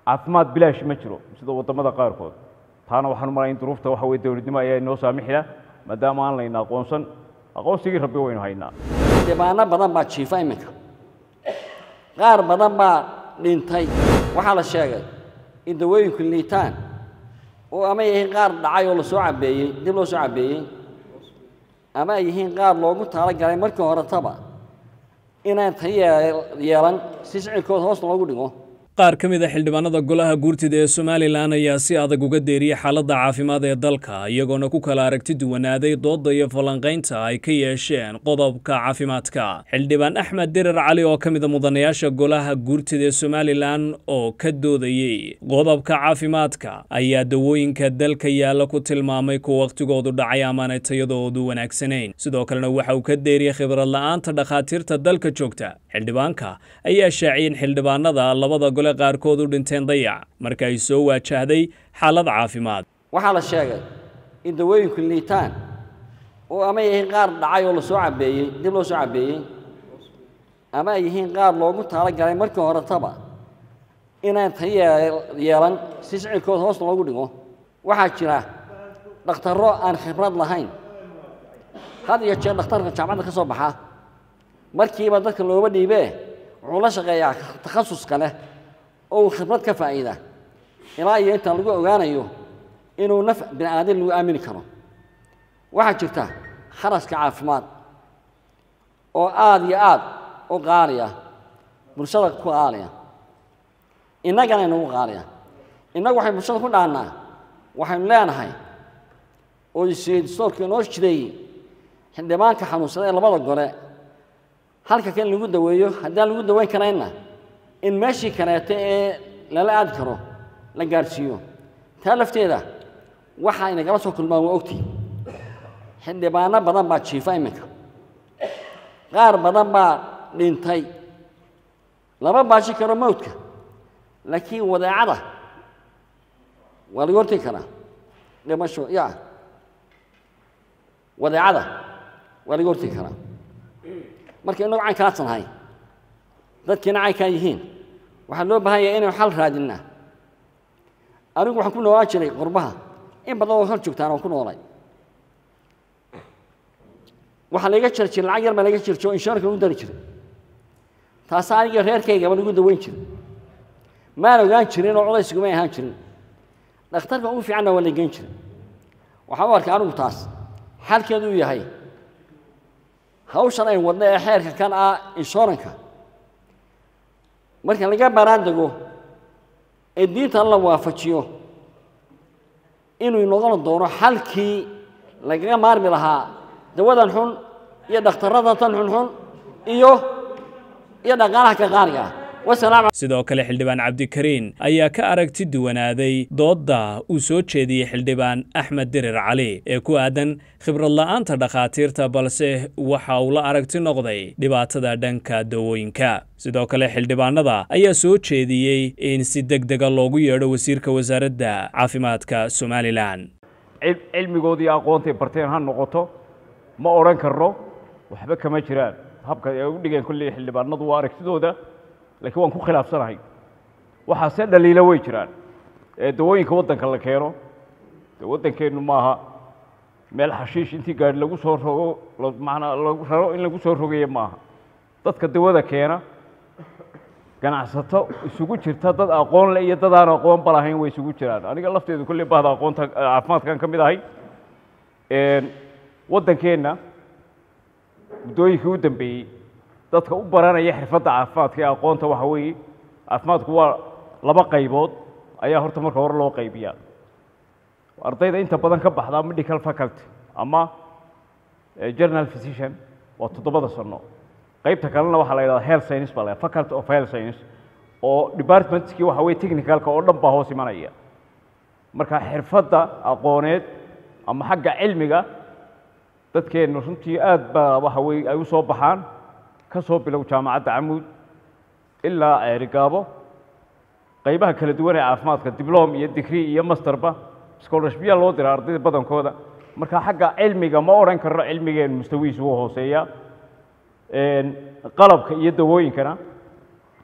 caafimaad bilaash ma jiro sida waddamada qaarkood taana waxaan u malaya in duruufta waxa weye dowladnimo ayaa inoo saamixida maadaama aan layna aqoonsan aqoonsigii rabbi waynu haynaa dhibaano badan baa jiifa iminka qaar badan baa dhintay waxaa la sheegay in dawooyinku liitaan oo ama yihiin qaar dhacay oo lasoo cabeeyey dib loo soo cabeeyey ama ay yihiin qaar loogu talagalay markii horetaba inaan ta yeelan si sicirkooda hoos loogu dhigo qaar ka mid a xildhibaanada golaha guurtida ee somalilan ayaa si adag uga deeriyey xaaladda caafimaad ee dalka iyagoona ku kala aragti duwanaaday doodda iyo falanqaynta ay ka yeesheen qodobka caafimaadka xildhibaan axmed dirar cali oo ka mid a mudanayaasha golaha guurtida ee somalilan oo ka doodayey qodobka caafimaadka ayaa dawooyinka dalka yaalla ku tilmaamay kuwa wakhtigoodu dhacay amaanay tayadoodu wanaagsanayn sidoo kalena waxa uu ka deeriyey khibrad la'aanta dhakhaatiirta dalka joogta xildhibaanka ayaa shaaciyey in xildhibaanada labada gole qaarkood u dhinteen dayac marka ay soo waajahday xaalad caafimaad waxaa la sheegay in dawooyinku liitaan oo ama yihiin qaar dhacay oo lasoo cabeeyey dib loo soo cabeeyey ama ay yihiin qaar loogu talagalay markii horetaba inaan ta yeelan si sicirkooda hoos loogu dhigo waxaa jira dhakhtarro aan khibrad lahayn had iyo jeer dhakhtarka jaamacadda ka soo baxa markiiba dadka looba dhiibee wuxuu la shaqeeyaa takhasuska leh oo uu khibrad ka faa'iida ilaa iyo intaan lagu ogaanayo inuu naf bini aadin lagu aamini karo waxaa jirta kharaska caafimaad oo aada iyo aad u qaaliya bulshada ku qaaliya innagana inagu qaaliya innagu waxay bulshada ku dhaannaa waxaynu leenahay oo isdoorka inoo jideeyey xildhibaanka xanuunsada ee labada gole halka kan lagu daweeyo haddaan lagu daweyn karaynna in meeshii kaleeto ee lala aadi karo la gaadhsiiyo taa lafteeda waxaa inagala soo kulmaan waa ogtihi xildhibaano badan baa jiifa iminka qaar badan baa dhintay lama baashi karo mawdka laakiin wadeecada waa laga hortegi karaa dhimasho ya wadeecada waa laga hortegi karaa marka inagu caynkaasaan nahay dadkiina caynkaa yihiin waxaa loo baahan yahay inaynu xal raadinnaa anigu waxaan ku noolaan jiray qurbaha in badan oo hor joogtaan waan ku noolay waxaa layga jiri jiray lacag yar baa laga jiri jiro inshoranka lagu dari jiray taasa aniga reerkaygaba lagu daweyn jiray maan ogaan jirin oo culaysgumay ahaan jirin dhakhtarka ugu fiicanna waa la geyn jiray waxaan u arkay anigu taas xalkeedu uu yahay hawshan aynu wadna ee xeerka kan ah inshoranka marka laga baaraan dego ee diintan la waafajiyo inuu noqon doono xalkii lagaga maarmi lahaa dawadan xun iyo dhakhtarrada tan xunxun iyo iyo dhaqaalaha ka qaaliga ah sidoo kale xildhibaan cabdikariin ayaa ka aragti duwanaaday doodda uu soo jeediyey xildhibaan axmed dirir cali ee ku aadan khibrad la'aanta dhakhaatiirta balse waxa uu la aragti noqday dhibaatada dhanka dawooyinka sidoo kale xildhibaanada ayaa soo jeediyey in si deg dega loogu yeedho wasiirka wasaaradda caafimaadka somalilan cilmigoodii aqoontay barteen ha noqoto ma odhan karno waxba kama jiraan habka ay u dhigeen kolley xildhibaanadu waa aragtidooda laakiin waan ku khilaafsanahay waxaase dhaliilo way jiraan ee dawooyinka waddanka la keeno dee waddankeennu maaha meel xashiish intii gaadhi lagu soo rogo manaa lagu raro in lagu soo rogaye maaha dadka dawada keena ganacsato isugu jirta dad aqoon le iyo dad aan aqoonba lahayn way isugu jiraan aniga lafteedu kolley bahda aqoonta caafimaadkan ka mid ahay waddankeenna muddooyinkii u dambeeyey dadka u baranaya xirfadda caafimaadka ee aqoonta waxa weeye caafimaadku waa laba qaybood ayaa horta marka hore loo qaybiyaa ardayda inta badan ka baxdaa medical faculty ama general physician waa toddobada sano qaybta kalena waxaa la yidhahdaa health science baa la faculty of health science oo departmentskii waxa weye technicalka oo dhan baa hoos imanaya marka xirfadda aqooneed ama xagga cilmiga dadkeennu runtii aad baa waxa weye ay u soo baxaan ka soo bilow jaamacadda camuud ilaa ceerigaabo qaybaha kala duwan ee caafimaadka diblom iyo digrii iyo masterba scholarshipya loo dira ardayda badankooda marka xagga cilmiga ma odhan karno cilmigeen mustawihiisu wuu hooseeyaa qalabka iyo dawooyinkana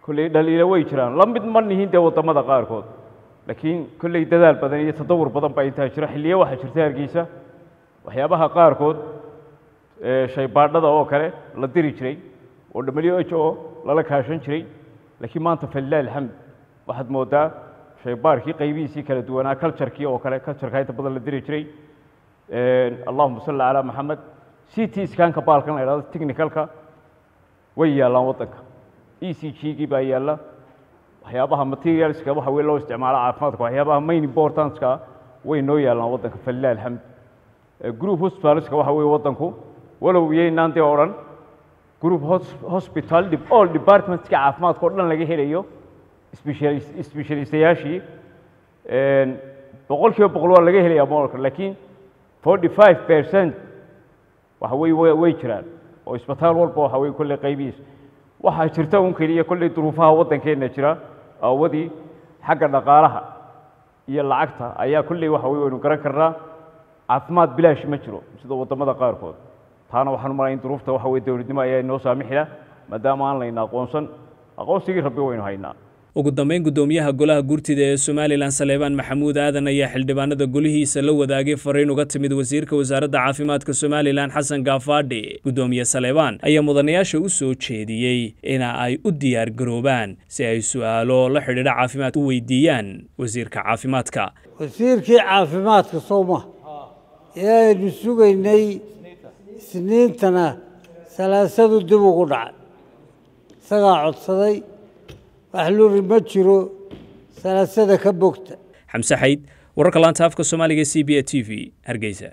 kolley dhaliilo way jiraan la mid ma nihin dee waddamada qaarkood laakiin kolley dadaal badan iyo tadawur badan baa intaa jira xilliyo waxaa jirta hargeysa waxyaabaha qaarkood shaybaadhada oo kale la diri jiray oo w h o lala kaashan jiray laakiin maanta falilah alxamd waxaad moodaa shaybaarkii qaybihiisii kala duwanaa culturkii oo kale culturka inta badan la diri jiray allahuma salli calaa maxamed c t scanka baalkan la idhahdo technicalka way yaallaan waddanka e c g gii baa yaalla waxyaabaha materialska waxa wey loo isticmaalo caafimaadka waxyaabaha main importantka way noo yaallaan waddanka falilah alxamd group hospitalska waxa weye waddanku walow iyaynaan dee odhan group hospital all departmentska caafimaadka o dhan laga helayo specialistayaashii boqol kiiba boqol waa laga helaya moolka laakiin forty five percent waxa wey way jiraan oo isbitaal walba waxa wey kolley qaybihiis waxaa jirta un keliya kolley duruufaha waddankeenna jira aawadii xagga dhaqaalaha iyo lacagta ayaa kolley waxa wey waynu garan karnaa caafimaad bilaash ma jiro sida waddamada qaarkood taana waxaan u malay in duruufta waxa wey dowladnimo ayaa inoo saamixila maadaama aan layna aqoonsan aqoonsigii rabbi waynu haynaa ugu dambeyn guddoomiyaha golaha guurtida ee somalilan saleebaan maxamuud aadan ayaa xildhibaanada golihiisa la wadaagay fariin uga timid wasiirka wasaaradda caafimaadka somalilan xasan gaafaadhi guddoomiye saleebaan ayaa mudanayaasha u soo jeediyey ina ay u diyaar garoobaan si ay su'aalo la xidhiidha caafimaad u weydiiyaan wasiirka caafimaadka wasiirkii caafimaadka sooma ee aynu sugaynay isniintana salaasadu dib ugu dhacay isagaa codsaday wax luri ma jiro salaasada ka bogta xamse xayd wararka laanta afka soomaaliga c b a t v hargeysa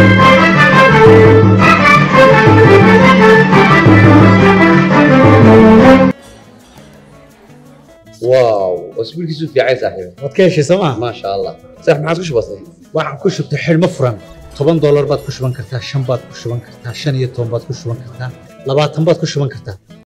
واو اسبوعك في عايز صاحبي waad ka heshay sooma ما شاء الله صح ما عاد كش بسيط waxaan ku shubtay xidhmo furan toban doolar baad ku shuban kartaa shan baad ku shuban kartaa shan iyo toban baad ku shuban kartaa labaatan baad ku shuban kartaa